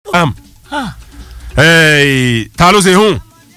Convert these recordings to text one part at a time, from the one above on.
am eh, ta ló ṣe hùn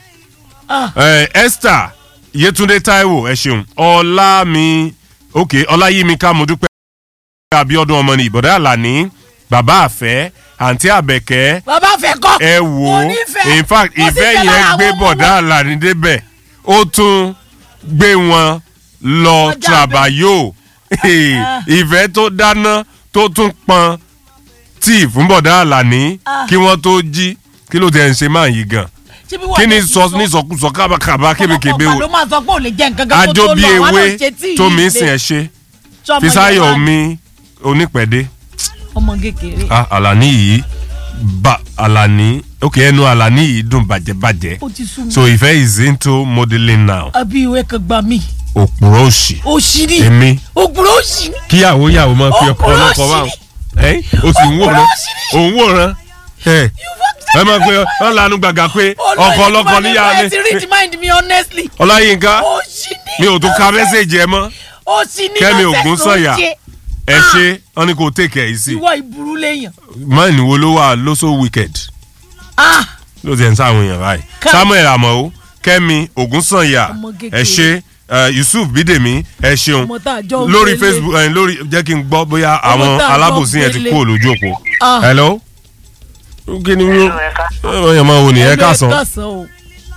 eh, esther yetunde taiwo ẹ ṣeun ọlámi ok ọláyímíká mo dúpẹ́ abiodun ọmọ ní ìbọ̀dá àlàní bàbá àfẹ́ àǹtí àbẹ̀kẹ́ bàbá fẹ́ kọ́ ẹ wò Mo ó nífẹ̀ẹ́. in fact Mo sì ìfẹ́ fẹ́ yẹn lára gbé àwọn ọmọ bọ̀dá wọn. àlàní débẹ̀ ó tún gbé wọn lọ Ọjà tàbáyò ìfẹ́ tó dáná tó tún pọn tíì fún bọ̀dá àlàní Ah. kí wọ́n tó jí kí ló tẹ̀ ń ṣe máa yí gan Ṣé bí wọ́n kí ni lè sọ ní sọkúsọ kábàkàbà kébékébé ọ̀pọ̀lọpọ̀ ló o máa sọ pé ò lè jẹ́ nǹkan kan kó ajó tó bí lọ àwọn ewé náà ṣe tí tó mi yìí sìn lé. ẹ ṣe Ṣọmọ fisayo Yorùbá mi onípẹ̀dé ọmọ kékeré ah alani yìí ba alani ok ẹnu alani yìí dùn bàjẹ́bàjẹ́ ó ti sú mi so ìfẹ́ is into modelling now àbí ìwé kan gbà mí òpùrọ̀ òsì òṣì ni èmi òpùrọ̀ òṣì ni kíyàwó yàwó máa fi ọkọ Òpùrọ̀ ọlọ́kọ òsì báwọn ni. ẹ o sì ń wòran òsì ni. òun wòran ẹ ẹ máa pe ọ lanu gbàgà pé ọkọ ọlọ́kọ níyà ẹ ti read ni mind me honestly ọláyínká òṣì ni mi ò tún ka mẹ́sẹ̀gì ẹ mọ́ òṣì ni Kẹ́mi nonsense Ògúnsànyà. ló ń ṣe. ẹ ṣe wọn ni kò take ẹ easy ìwọ ìburú léèyàn mọ́ọ̀nì wo ló wà ló so wicked ah ló ti ẹ̀ ń sáwọn èèyàn báyìí Ká- samuel amọ̀ kẹ́mi ògúnsànyà Ọmọ kékeré. ẹ ṣe eh, yusuf bídèmí ẹ ṣeun Ọmọ tá a jọ ń lórí gbélé. facebook ẹ lórí jẹ́ kí n gbọ́ bóyá àwọn tá a jọ alábòsí yẹn ti gbélé. kú olójú òpó Ah. hello kí ni wọ́n wọ́n yẹn máa wò ní ẹ káàsán kásán o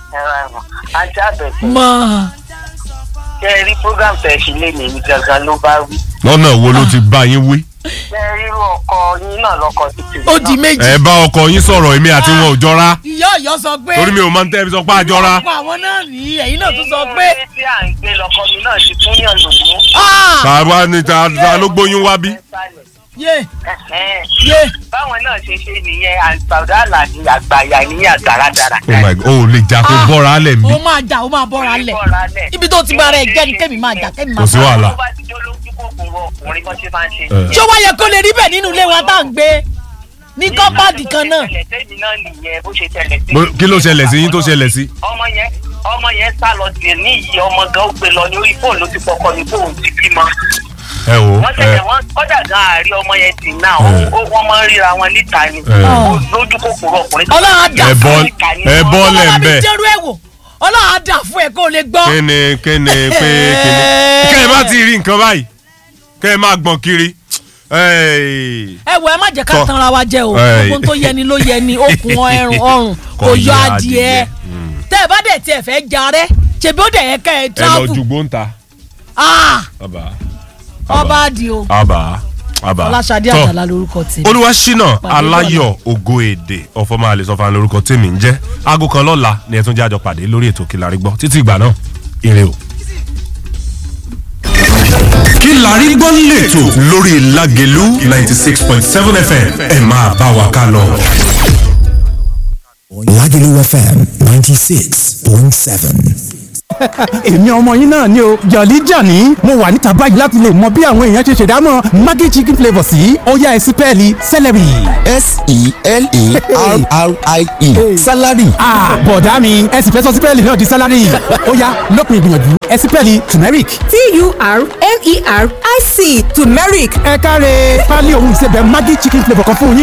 ajá bẹ̀tẹ̀ máa kẹ́ ẹ rí program tẹ̀ ṣe lé mi ní gangan ló bá wí. lọ́nà wo ló ti bá yín wí kẹ́ ẹ rírú ọkọ yín náà lọ́kọ títí. ó di méjì ẹ bá ọkọ yín sọ̀rọ̀ èmi àti wọn ò jọra ìyá ọ̀yọ́ sọ pé torí mi ò máa ń tẹ́ ẹ fi sọ pé a jọra ọ̀pọ̀ àwọn náà ní ẹ̀yin náà tún sọ Inú pé ilé tí à ń gbé lọkọ mi náà ti fún yàn lògùn. ah tàwa ni ta ta ló gbóyún wá bí yé Ẹ̀hẹ́n. yé báwọn náà ṣe ṣe nìyẹn àgbàdo àlàní àgbàyà ní àgbàradàrà. oh my god o ò lè jà kó Ah. bọ́ra lẹ̀ mí ó máa jà ó máa bọ́ra lẹ̀ ibi tó ti bára ẹ̀ jẹ́ ni kémi máa jà kémi máa Kò sí bọ́ra. wàhálà. tó bá ti jó lójú kòkòrò ọkùnrin bó ṣe máa ń ṣe. Eh. ṣé wá yẹ kó lè rí bẹ́ẹ̀ nínú ilé wa tá à ń gbé ní kọ́pàdì kan náà bó ṣe tẹ̀lẹ̀ tẹ́mi náà nìyẹn bó ṣe tẹ̀lẹ̀ sí. Bó- kí ló ṣẹlẹ̀ sí yín tó ṣẹlẹ̀ sí. ọmọ yẹn ọmọ yẹn sá lọ dè ní ìyí ọmọ gan ó gbé lọ ní orí fóònù ló ti pọkọ ní fóònù ti bímọ. ẹ wò wọ́n ẹ tẹ̀lé wọn kọ́dà gan àárí ọmọ yẹn tì náà ó- ó- wọ́n máa ń ríra wọn níta ni Eh. Ó lójú kòkòrò ọkùnrin tó ọlọ́run á dà ẹ fún bọ́ ẹ ẹ bọ́ lẹ̀ ń ọlọ́run á bẹ̀. fi jẹ́rú ẹ̀ wò ọlọ́run á dà fún ẹ kó o lè gbọ́. kéne kéne pé kéne kẹ́ ẹ má ti rí nǹkan báyìí kẹ́ ẹ má gbọ̀n kiri Ẹ́ẹ̀, ẹ wọ ẹ má jẹ́ ká Tọ́. tanra wa jẹ o Ẹ. gbogbo tó yẹni ló yẹni okùn ẹrùn ọrùn Kò kò yọ yọ adìẹ adìẹ. tẹ ẹ bá dẹ̀ tiẹ̀ fẹ́ jarẹ́ ṣebí ó dẹ̀ yẹ ká ẹ ẹ lọ travel ju gbóǹta. Ah, àbá ọba àdì o àbá àbá ọlásàdé Tọ́. àjàlá lórúkọ tèmi. olúwaṣínà Pàdé aláyọ̀ ògo èdè ọ̀fọ̀mọ́ àlè sọ́fà lórúkọ tèmi ń jẹ́ aago kan lọ́la ni ẹ tún jẹ́ àjọ pàdé lórí ètò Kí la rí gbọ́ títí ìgbà náà ire o. kí la rí gbọ́ lẹ́tọ̀ lórí Lágelú ninety six point seven FM ẹ máa bá wa ká lọ. Lagelu FM 96.7. èmi ọmọ yín náà ni o jọ̀lí jàní mo wà níta báyìí láti lè mọ bí àwọn èèyàn ṣe ṣèdámọ̀ maggi chicken flavour sí ọ̀yá ẹ̀sìn pẹ́ẹ́lí celery. S-E-L-E-R-R-I-E. Salary. Ah, bọ̀dá mi ẹ̀sìn fẹ́ sọ sí pẹ́ẹ́lí náà di salary ọ̀yá lópin ìgbìyànjú ẹ̀sìn pẹ́ẹ́lí turmeric. T-U-R-M-E-R-I-C turmeric ẹ káre pálí òun ìsebẹ̀ maggi chicken flavour kan fún yín.